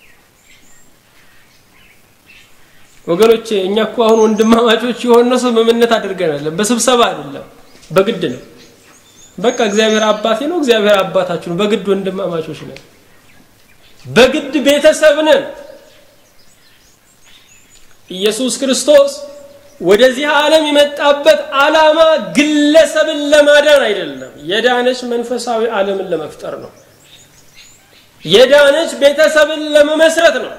B: ወገኖቼ እኛ እኮ አሁን ወንድማማቾች የሆነ ስምምነት አድርገናል። በስብሰባ አይደለም፣ በግድ ነው። በቃ እግዚአብሔር አባቴ ነው፣ እግዚአብሔር አባታችሁ ነው። በግድ ወንድማማቾች ነን። በግድ ቤተሰብ ነን። ኢየሱስ ክርስቶስ ወደዚህ ዓለም የመጣበት ዓላማ ግለሰብን ለማዳን አይደለም። የዳነች መንፈሳዊ ዓለምን ለመፍጠር ነው። የዳነች ቤተሰብን ለመመስረት ነው።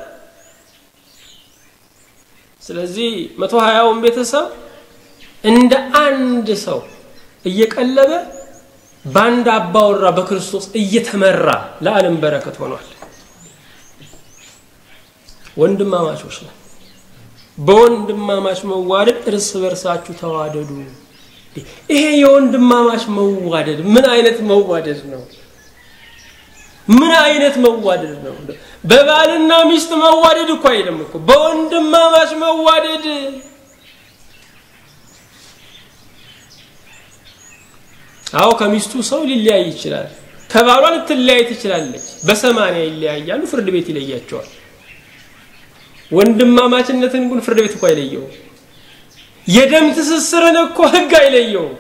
B: ስለዚህ መቶ ሀያውን ቤተሰብ እንደ አንድ ሰው እየቀለበ በአንድ አባወራ በክርስቶስ እየተመራ ለዓለም በረከት ሆኗል። ወንድማማቾች ነው። በወንድማማች መዋደድ እርስ በርሳችሁ ተዋደዱ። ይሄ የወንድማማች መዋደድ ምን አይነት መዋደድ ነው? ምን አይነት መዋደድ ነው? በባልና ሚስት መዋደድ እኮ አይደለም እኮ በወንድማማች መዋደድ አዎ ከሚስቱ ሰው ሊለያይ ይችላል። ከባሏ ልትለያይ ትችላለች። በሰማንያ ይለያያሉ፣ ፍርድ ቤት ይለያቸዋል። ወንድማማችነትን ግን ፍርድ ቤት እኮ አይለየውም። የደም ትስስርን እኮ ህግ አይለየውም።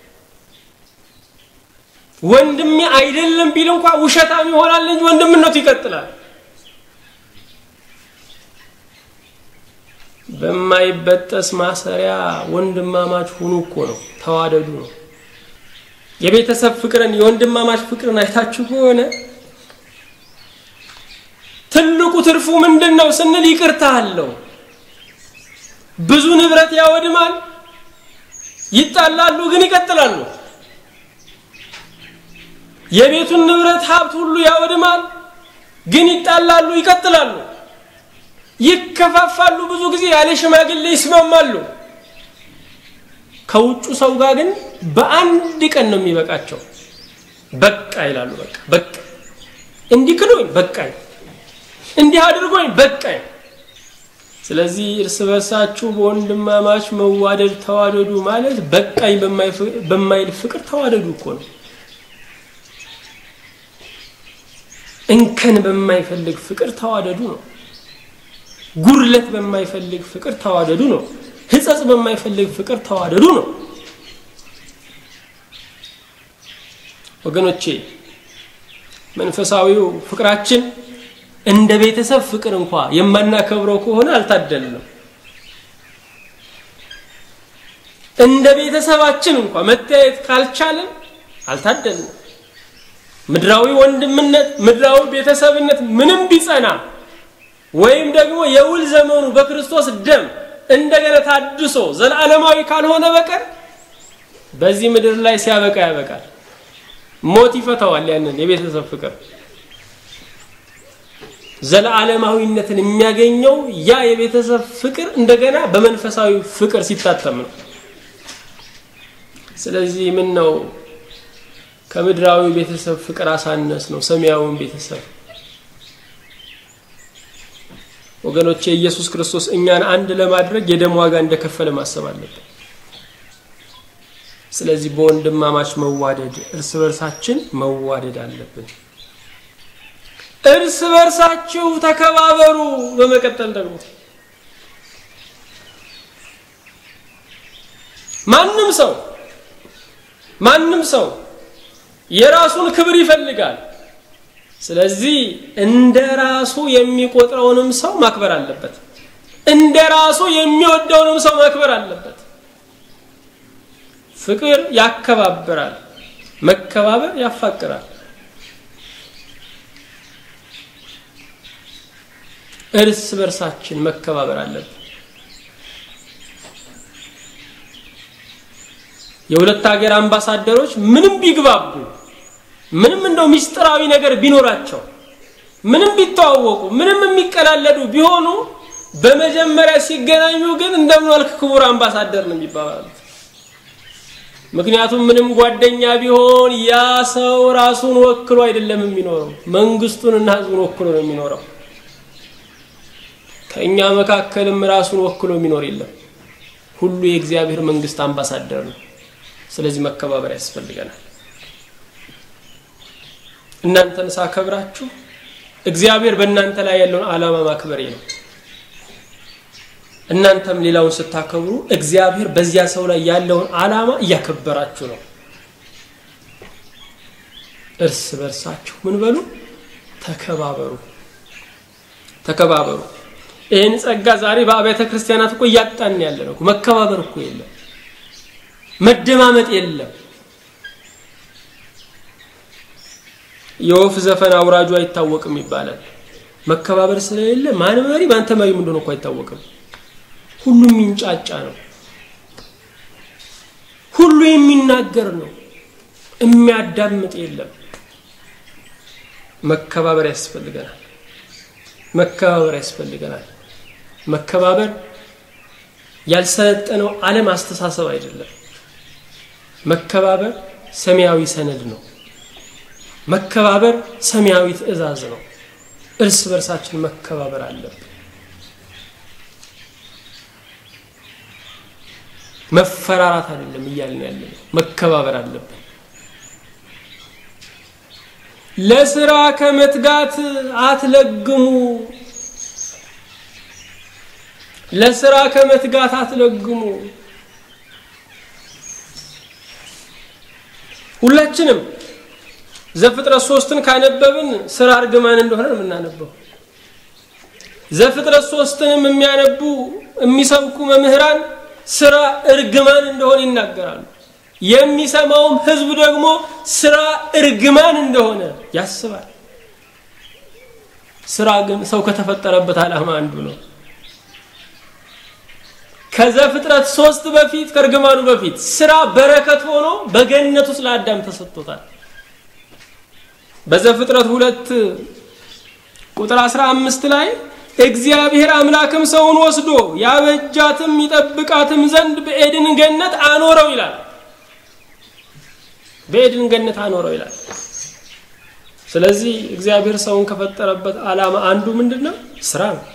B: ወንድሜ አይደለም ቢል እንኳ ውሸታም ይሆናል እንጂ ወንድምነቱ ይቀጥላል። በማይበጠስ ማሰሪያ ወንድማማች ሁኑ እኮ ነው፣ ተዋደዱ ነው። የቤተሰብ ፍቅርን የወንድማማች ፍቅርን አይታችሁ ከሆነ ትልቁ ትርፉ ምንድን ነው ስንል ይቅርታ አለው። ብዙ ንብረት ያወድማል፣ ይጣላሉ፣ ግን ይቀጥላሉ። የቤቱን ንብረት ሀብት ሁሉ ያወድማል፣ ግን ይጣላሉ፣ ይቀጥላሉ። ይከፋፋሉ፣ ብዙ ጊዜ ያለ ሽማግሌ ይስማማሉ። ከውጩ ሰው ጋር ግን በአንድ ቀን ነው የሚበቃቸው። በቃ ይላሉ። በቃ በቃ እንዲህ ክዶኝ በቃኝ፣ እንዲህ አድርጎኝ በቃኝ። ስለዚህ እርስ በርሳችሁ በወንድማማች መዋደድ ተዋደዱ ማለት በቃኝ በማይል ፍቅር ተዋደዱ እኮ ነው። እንከን በማይፈልግ ፍቅር ተዋደዱ ነው። ጉድለት በማይፈልግ ፍቅር ተዋደዱ ነው። ሕጸጽ በማይፈልግ ፍቅር ተዋደዱ ነው። ወገኖቼ መንፈሳዊው ፍቅራችን እንደ ቤተሰብ ፍቅር እንኳ የማናከብረው ከሆነ አልታደልንም። እንደ ቤተሰባችን እንኳ መተያየት ካልቻለን አልታደልንም። ምድራዊ ወንድምነት፣ ምድራዊ ቤተሰብነት ምንም ቢጸና ወይም ደግሞ የውል ዘመኑ በክርስቶስ ደም እንደገና ታድሶ ዘላለማዊ ካልሆነ በቀር በዚህ ምድር ላይ ሲያበቃ ያበቃል። ሞት ይፈታዋል። ያንን የቤተሰብ ፍቅር ዘለዓለማዊነትን የሚያገኘው ያ የቤተሰብ ፍቅር እንደገና በመንፈሳዊ ፍቅር ሲታተም ነው። ስለዚህ ምን ነው ከምድራዊ ቤተሰብ ፍቅር አሳነስ ነው ሰማያዊውን ቤተሰብ ወገኖቼ ኢየሱስ ክርስቶስ እኛን አንድ ለማድረግ የደም ዋጋ እንደከፈለ ማሰብ አለብን። ስለዚህ በወንድማማች መዋደድ እርስ በርሳችን መዋደድ አለብን። እርስ በርሳችሁ ተከባበሩ። በመቀጠል ደግሞ ማንም ሰው ማንም ሰው የራሱን ክብር ይፈልጋል። ስለዚህ እንደ ራሱ የሚቆጥረውንም ሰው ማክበር አለበት። እንደ ራሱ የሚወደውንም ሰው ማክበር አለበት። ፍቅር ያከባብራል፣ መከባበር ያፋቅራል። እርስ በርሳችን መከባበር አለብን። የሁለት ሀገር አምባሳደሮች ምንም ቢግባቡ ምንም እንደው ሚስጥራዊ ነገር ቢኖራቸው ምንም ቢተዋወቁ ምንም የሚቀላለዱ ቢሆኑ በመጀመሪያ ሲገናኙ ግን እንደምን ዋልክ ክቡር አምባሳደር ነው የሚባባሉት። ምክንያቱም ምንም ጓደኛ ቢሆን ያ ሰው ራሱን ወክሎ አይደለም የሚኖረው፣ መንግስቱንና ህዝቡን ወክሎ ነው የሚኖረው። ከእኛ መካከልም ራሱን ወክሎ የሚኖር የለም። ሁሉ የእግዚአብሔር መንግስት አምባሳደር ነው። ስለዚህ መከባበር ያስፈልገናል። እናንተን ሳከብራችሁ እግዚአብሔር በእናንተ ላይ ያለውን ዓላማ ማክበሬ ነው። እናንተም ሌላውን ስታከብሩ እግዚአብሔር በዚያ ሰው ላይ ያለውን ዓላማ እያከበራችሁ ነው። እርስ በርሳችሁ ምን በሉ ተከባበሩ፣ ተከባበሩ። ይህን ጸጋ ዛሬ በአብያተ ክርስቲያናት እኮ እያጣን ያለ ነው። መከባበር እኮ የለም፣ መደማመጥ የለም። የወፍ ዘፈን አውራጁ አይታወቅም ይባላል። መከባበር ስለሌለ ማን መሪ ማን ተመሪ እንደሆነ እኮ አይታወቅም። ሁሉ የሚንጫጫ ነው። ሁሉ የሚናገር ነው። የሚያዳምጥ የለም። መከባበር ያስፈልገናል። መከባበር ያስፈልገናል። መከባበር ያልሰለጠነው ዓለም አስተሳሰብ አይደለም። መከባበር ሰማያዊ ሰነድ ነው። መከባበር ሰማያዊ ትእዛዝ ነው። እርስ በርሳችን መከባበር አለብን። መፈራራት አይደለም እያልን ያለ ነው። መከባበር አለብን። ለስራ ከመትጋት አትለግሙ። ለስራ ከመትጋት አትለግሙ። ሁላችንም ዘፍጥረት ሶስትን ካነበብን ስራ እርግማን እንደሆነ ነው የምናነበው። ዘፍጥረት ሶስትንም የሚያነቡ የሚሰብኩ መምህራን ስራ እርግማን እንደሆነ ይናገራሉ። የሚሰማውም ህዝብ ደግሞ ስራ እርግማን እንደሆነ ያስባል። ስራ ግን ሰው ከተፈጠረበት ዓላማ አንዱ ነው። ከዘፍጥረት ሶስት በፊት ከእርግማኑ በፊት ስራ በረከት ሆኖ በገነት ውስጥ ለአዳም ተሰጥቶታል። በዘፍጥረት ሁለት ቁጥር 15 ላይ እግዚአብሔር አምላክም ሰውን ወስዶ ያበጃትም ይጠብቃትም ዘንድ በኤድን ገነት አኖረው ይላል። በኤድን ገነት አኖረው ይላል። ስለዚህ እግዚአብሔር ሰውን ከፈጠረበት ዓላማ አንዱ ምንድን ነው? ስራ ነው።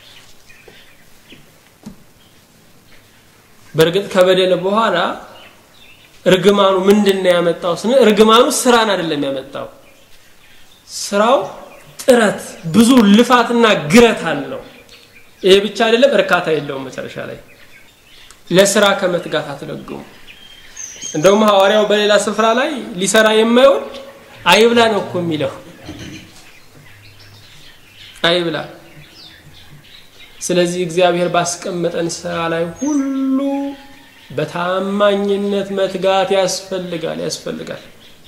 B: በእርግጥ ከበደለ በኋላ እርግማኑ ምንድን ነው ያመጣው ስንል እርግማኑ ስራን አይደለም ያመጣው። ስራው ጥረት፣ ብዙ ልፋትና ግረት አለው። ይሄ ብቻ አይደለም፣ እርካታ የለውም። መጨረሻ ላይ ለስራ ከመትጋት አትለግሙ። እንደውም ሐዋርያው በሌላ ስፍራ ላይ ሊሰራ የማይወድ አይብላ ነው እኮ የሚለው። አይብላ። ስለዚህ እግዚአብሔር ባስቀመጠን ስራ ላይ ሁሉ በታማኝነት መትጋት ያስፈልጋል ያስፈልጋል።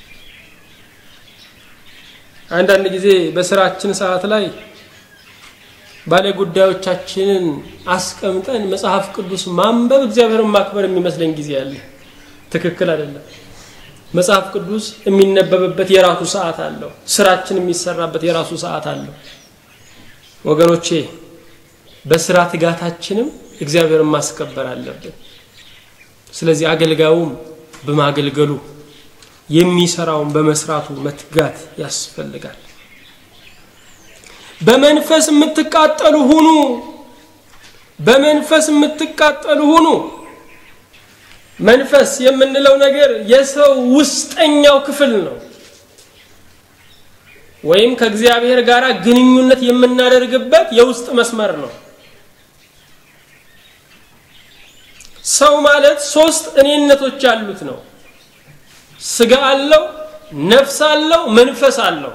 B: አንዳንድ ጊዜ በስራችን ሰዓት ላይ ባለ ጉዳዮቻችንን አስቀምጠን መጽሐፍ ቅዱስ ማንበብ እግዚአብሔርን ማክበር የሚመስለኝ ጊዜ አለ። ትክክል አይደለም። መጽሐፍ ቅዱስ የሚነበብበት የራሱ ሰዓት አለው። ስራችን የሚሰራበት የራሱ ሰዓት አለው። ወገኖቼ በስራ ትጋታችንም እግዚአብሔርን ማስከበር አለብን። ስለዚህ አገልጋዩም በማገልገሉ የሚሰራውን በመስራቱ መትጋት ያስፈልጋል። በመንፈስ የምትቃጠሉ ሁኑ። በመንፈስ የምትቃጠሉ ሁኑ። መንፈስ የምንለው ነገር የሰው ውስጠኛው ክፍል ነው፣ ወይም ከእግዚአብሔር ጋር ግንኙነት የምናደርግበት የውስጥ መስመር ነው። ሰው ማለት ሶስት እኔነቶች ያሉት ነው። ስጋ አለው፣ ነፍስ አለው፣ መንፈስ አለው።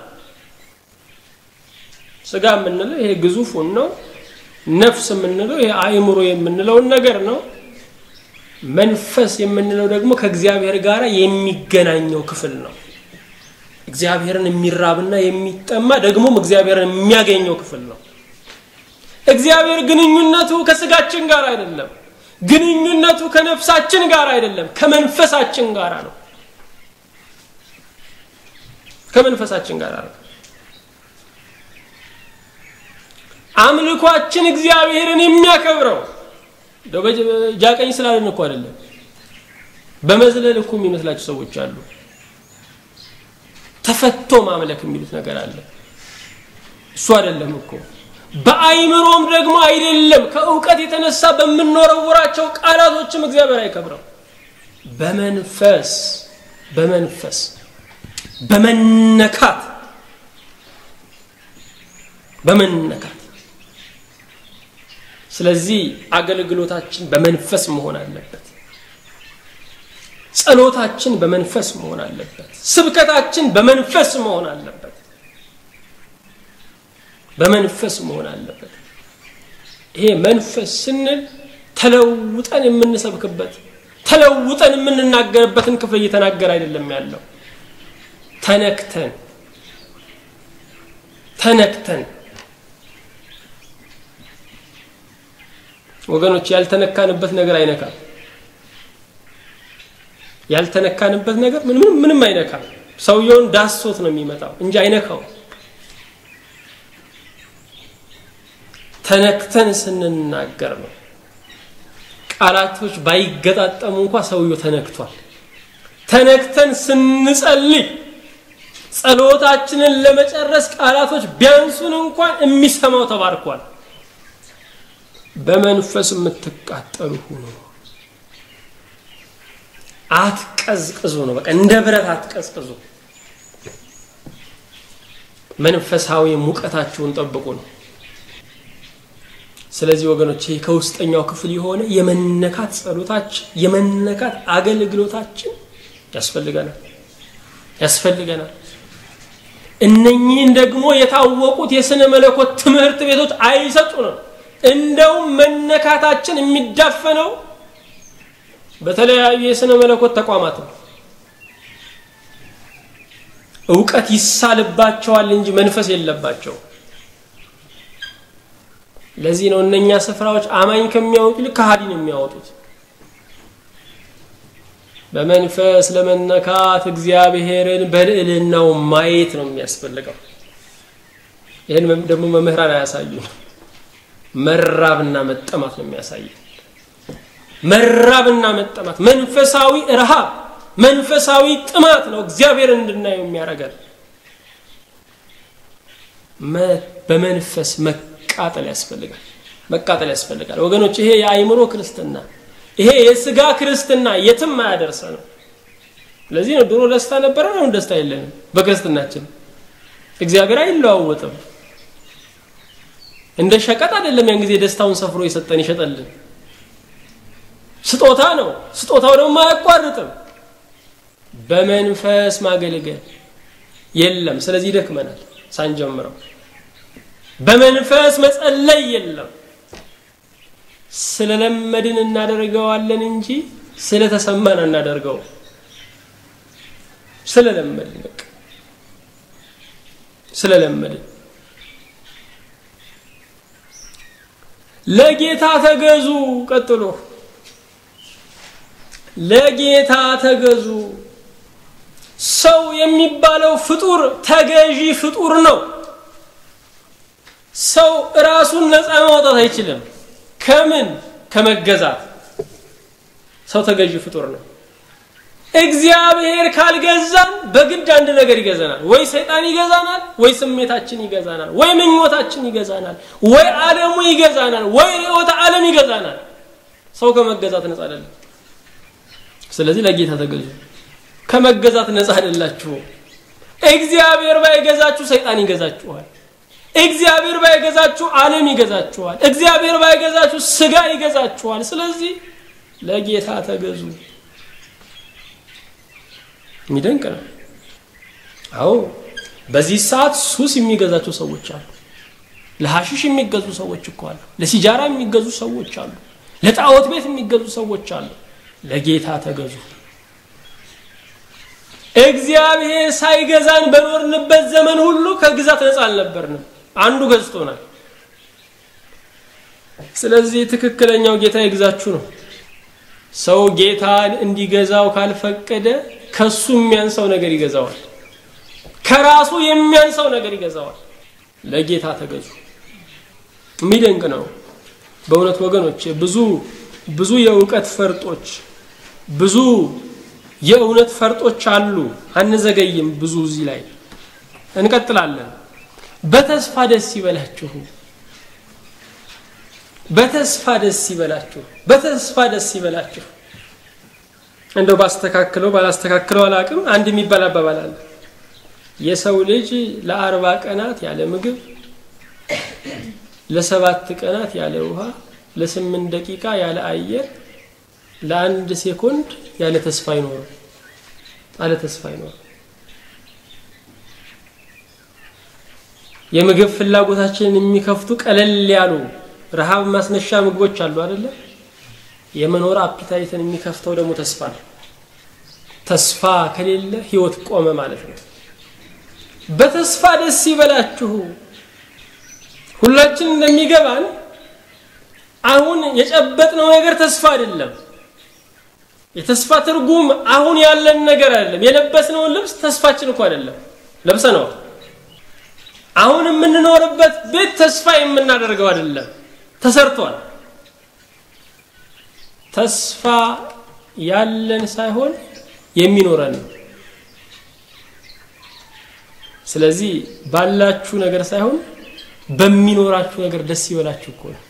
B: ስጋ የምንለው ይሄ ግዙፉን ነው። ነፍስ የምንለው ይሄ አእምሮ የምንለውን ነገር ነው። መንፈስ የምንለው ደግሞ ከእግዚአብሔር ጋር የሚገናኘው ክፍል ነው። እግዚአብሔርን የሚራብና የሚጠማ ደግሞም እግዚአብሔርን የሚያገኘው ክፍል ነው። እግዚአብሔር ግንኙነቱ ከስጋችን ጋር አይደለም። ግንኙነቱ ከነፍሳችን ጋር አይደለም፣ ከመንፈሳችን ጋር ነው። ከመንፈሳችን ጋር ነው። አምልኳችን እግዚአብሔርን የሚያከብረው ጃቀኝ ስላለን እኮ አይደለም። በመዝለል እኮ የሚመስላቸው ሰዎች አሉ። ተፈቶ ማምለክ የሚሉት ነገር አለ። እሱ አይደለም እኮ በአይምሮም ደግሞ አይደለም። ከእውቀት የተነሳ በምንወረውራቸው ቃላቶችም እግዚአብሔር አይከብረው። በመንፈስ በመንፈስ በመነካት በመነካት ስለዚህ አገልግሎታችን በመንፈስ መሆን አለበት። ጸሎታችን በመንፈስ መሆን አለበት። ስብከታችን በመንፈስ መሆን አለበት። በመንፈስ መሆን አለበት። ይሄ መንፈስ ስንል ተለውጠን የምንሰብክበት ተለውጠን የምንናገርበትን ክፍል እየተናገር አይደለም ያለው። ተነክተን ተነክተን ወገኖች ያልተነካንበት ነገር አይነካም። ያልተነካንበት ነገር ምንም ምንም አይነካም። ሰውየውን ዳሶት ነው የሚመጣው እንጂ አይነካው። ተነክተን ስንናገር ነው። ቃላቶች ባይገጣጠሙ እንኳ ሰውየው ተነክቷል። ተነክተን ስንጸልይ ጸሎታችንን ለመጨረስ ቃላቶች ቢያንሱን እንኳን የሚሰማው ተባርኳል። በመንፈስ የምትቃጠሉ ሁኑ። አትቀዝቅዙ ነው በቃ እንደ ብረት አትቀዝቅዙ። መንፈሳዊ ሙቀታችሁን ጠብቁ ነው። ስለዚህ ወገኖች ይህ ከውስጠኛው ክፍል የሆነ የመነካት ጸሎታችን የመነካት አገልግሎታችን ያስፈልገናል ያስፈልገናል። እነኚህን ደግሞ የታወቁት የስነ መለኮት ትምህርት ቤቶች አይሰጡንም። እንደውም መነካታችን የሚዳፈነው በተለያዩ የስነ መለኮት ተቋማት ነው። እውቀት ይሳልባቸዋል እንጂ መንፈስ የለባቸው። ለዚህ ነው እነኛ ስፍራዎች አማኝ ከሚያወጡ ይልቅ ከሃዲን የሚያወጡት። በመንፈስ ለመነካት እግዚአብሔርን በልዕልናው ማየት ነው የሚያስፈልገው። ይህን ደግሞ መምህራን አያሳዩን። መራብና መጠማት ነው የሚያሳየን። መራብና መጠማት መንፈሳዊ ረሃብ መንፈሳዊ ጥማት ነው እግዚአብሔር እንድናየው የሚያደርገን። በመንፈስ መቃጠል ያስፈልጋል፣ መቃጠል ያስፈልጋል ወገኖች። ይሄ የአይምሮ ክርስትና፣ ይሄ የስጋ ክርስትና የትም አያደርሰ ነው። ለዚህ ነው ድሮ ደስታ ነበረ፣ አሁን ደስታ የለንም በክርስትናችን። እግዚአብሔር አይለዋወጥም። እንደ ሸቀጥ አይደለም። ያን ጊዜ ደስታውን ሰፍሮ የሰጠን ይሸጠልን ስጦታ ነው። ስጦታው ደግሞ አያቋርጥም። በመንፈስ ማገልገል የለም። ስለዚህ ይደክመናል ሳንጀምረው። በመንፈስ መጸለይ የለም። ስለለመድን እናደርገዋለን እንጂ ስለተሰማን እናደርገው። ስለለመድን በቃ ስለለመድን ለጌታ ተገዙ። ቀጥሎ ለጌታ ተገዙ። ሰው የሚባለው ፍጡር ተገዢ ፍጡር ነው። ሰው ራሱን ነፃ ማውጣት አይችልም። ከምን? ከመገዛት። ሰው ተገዢ ፍጡር ነው። እግዚአብሔር ካልገዛን በግድ አንድ ነገር ይገዛናል። ወይ ሰይጣን ይገዛናል፣ ወይ ስሜታችን ይገዛናል፣ ወይ ምኞታችን ይገዛናል፣ ወይ ዓለሙ ይገዛናል፣ ወይ ርዕዮተ ዓለም ይገዛናል። ሰው ከመገዛት ነፃ አይደለም። ስለዚህ ለጌታ ተገዙ። ከመገዛት ነፃ አይደላችሁም። እግዚአብሔር ባይገዛችሁ ሰይጣን ይገዛችኋል። እግዚአብሔር ባይገዛችሁ ዓለም ይገዛችኋል። እግዚአብሔር ባይገዛችሁ ስጋ ይገዛችኋል። ስለዚህ ለጌታ ተገዙ። የሚደንቅ ነው። አዎ በዚህ ሰዓት ሱስ የሚገዛቸው ሰዎች አሉ። ለሐሽሽ የሚገዙ ሰዎች እኮ አሉ። ለሲጃራ የሚገዙ ሰዎች አሉ። ለጣዖት ቤት የሚገዙ ሰዎች አሉ። ለጌታ ተገዙ። እግዚአብሔር ሳይገዛን በኖርንበት ዘመን ሁሉ ከግዛት ነፃ አልነበርንም። አንዱ ገዝቶናል። ስለዚህ ትክክለኛው ጌታ ይግዛችሁ ነው። ሰው ጌታን እንዲገዛው ካልፈቀደ ከሱ የሚያንሰው ነገር ይገዛዋል። ከራሱ የሚያንሰው ነገር ይገዛዋል። ለጌታ ተገዙ። የሚደንቅ ነው በእውነት ወገኖች። ብዙ ብዙ የእውቀት ፈርጦች ብዙ የእውነት ፈርጦች አሉ። አንዘገይም። ብዙ እዚህ ላይ እንቀጥላለን። በተስፋ ደስ ይበላችሁ፣ በተስፋ ደስ ይበላችሁ፣ በተስፋ ደስ ይበላችሁ። እንደው ባስተካክለው ባላስተካክለው አላቅም። አንድ የሚባል አባባል አለ። የሰው ልጅ ለአርባ ቀናት ያለ ምግብ፣ ለሰባት ቀናት ያለ ውሃ፣ ለስምንት ደቂቃ ያለ አየር ለአንድ ሴኮንድ ያለ ተስፋ አይኖርም። አለ ተስፋ አይኖርም። የምግብ ፍላጎታችንን የሚከፍቱ ቀለል ያሉ ረሃብ ማስነሻ ምግቦች አሉ አይደለ? የመኖር አፒታይትን የሚከፍተው ደግሞ ተስፋ ነው። ተስፋ ከሌለ ህይወት ቆመ ማለት ነው። በተስፋ ደስ ይበላችሁ። ሁላችን እንደሚገባን አሁን የጨበጥነው ነገር ተስፋ አይደለም። የተስፋ ትርጉም አሁን ያለን ነገር አይደለም። የለበስነውን ልብስ ተስፋችን እኮ አይደለም፣ ለብሰነዋል። አሁን የምንኖርበት ቤት ተስፋ የምናደርገው አይደለም፣ ተሰርቷል። ተስፋ ያለን ሳይሆን የሚኖረን ነው። ስለዚህ ባላችሁ ነገር ሳይሆን በሚኖራችሁ ነገር ደስ ይበላችሁ እኮ ነው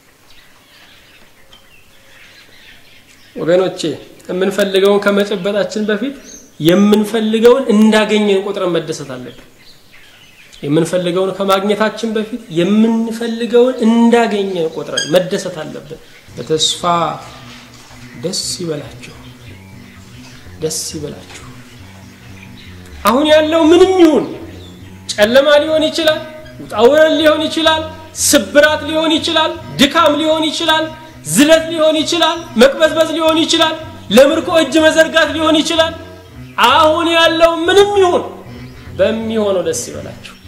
B: ወገኖቼ። የምንፈልገውን ከመጨበጣችን በፊት የምንፈልገውን እንዳገኘን ቁጥረን መደሰት አለብን። የምንፈልገውን ከማግኘታችን በፊት የምንፈልገውን እንዳገኘን ቆጥረን መደሰት አለብን። በተስፋ ደስ ይበላችሁ፣ ደስ ይበላችሁ። አሁን ያለው ምንም ይሁን ጨለማ ሊሆን ይችላል፣ ውጣ ውረድ ሊሆን ይችላል፣ ስብራት ሊሆን ይችላል፣ ድካም ሊሆን ይችላል፣ ዝለት ሊሆን ይችላል፣ መቅበዝበዝ ሊሆን ይችላል፣ ለምርኮ እጅ መዘርጋት ሊሆን ይችላል። አሁን ያለው ምንም ይሁን በሚሆነው ደስ ይበላችሁ።